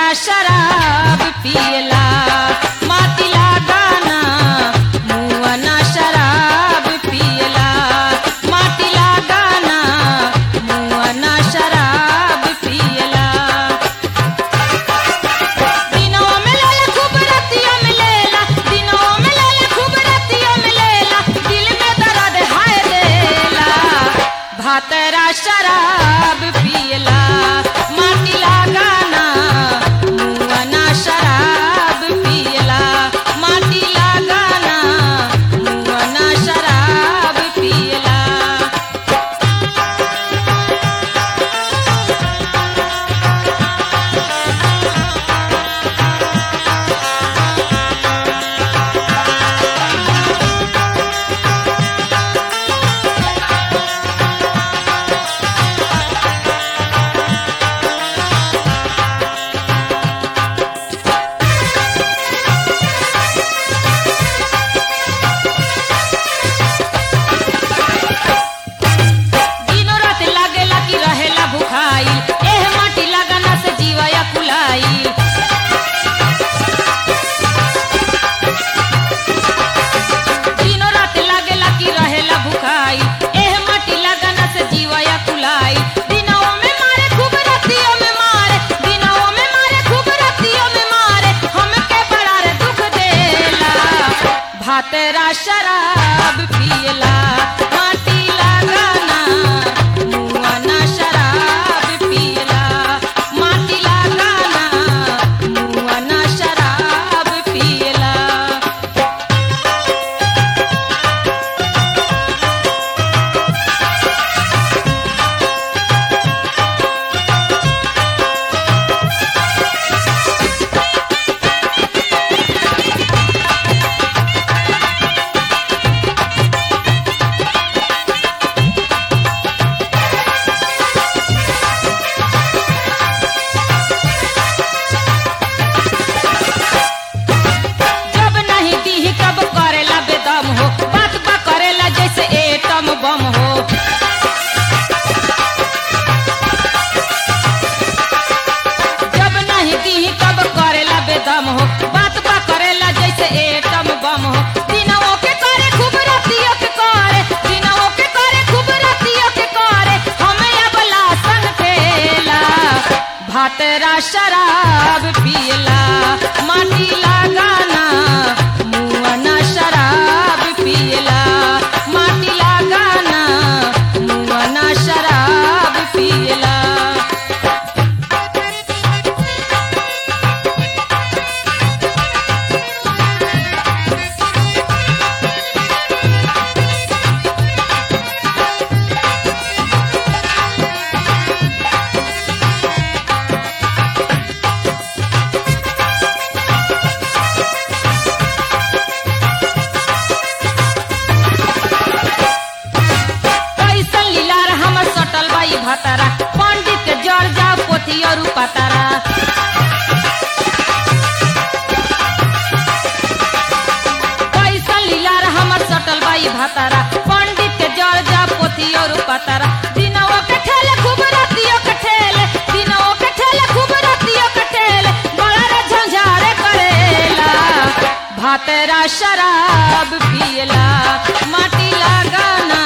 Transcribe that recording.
शराब पियला मातिला गाना मुआना शराब पियला मातिला गाना मुआना शराब पियला दिनों में लेला खूब रतियों में लेला दिनों में लेला खूब रतियों में लेला दिल में दर्द हाय देला भातरा शराब पियला माटिला गाना मुआना शराब पियला माटिला गाना मुआना शराब पियला दिनो रात लागेला कि रहेला भुखाई एह माटी लगाना से जीवया कुलाई दिनो रात लागेला कि रहेला भुखाई एह माटी लगाना से जीवया कुलाई दिनों में मारे खूब रातियों में मारे दिनों में मारे खूब रातियों में मारे हमके बड़ा रे दुख देला भातेरा शराब पियला माटी लगाना मुआना शराब पियला माटी लगाना मुआना शराब पियला जब नहीं दी कब करेला बेदम हो बात बा करेला जैसे एटम बम हो जब नहीं दी कब करेला बेदम हो बात बा करेला जैसे एटम बम हो दिनों के करे खूब रातियों के करे दिनों के करे खूब रातियों के करे हमें अबला सन खेला भातरा शराब पियला माटी लगाना मुआना शराब पियला माटी लगाना मुआना शराब पियला कैसन लीलार हमर सटल बाई भतारा पंडित के जड़ जा पोथी और पतारा कैसन लीलार हमर सटल बाई भतारा पंडित के जड़ जा पोथी और पतारा दिनों के ठेले खूब रातियों के ठेले दिनों के ठेले खूब रातियों के ठेले बड़ा रे झंझारे करेला भातरा शराब पियला माटी लगाना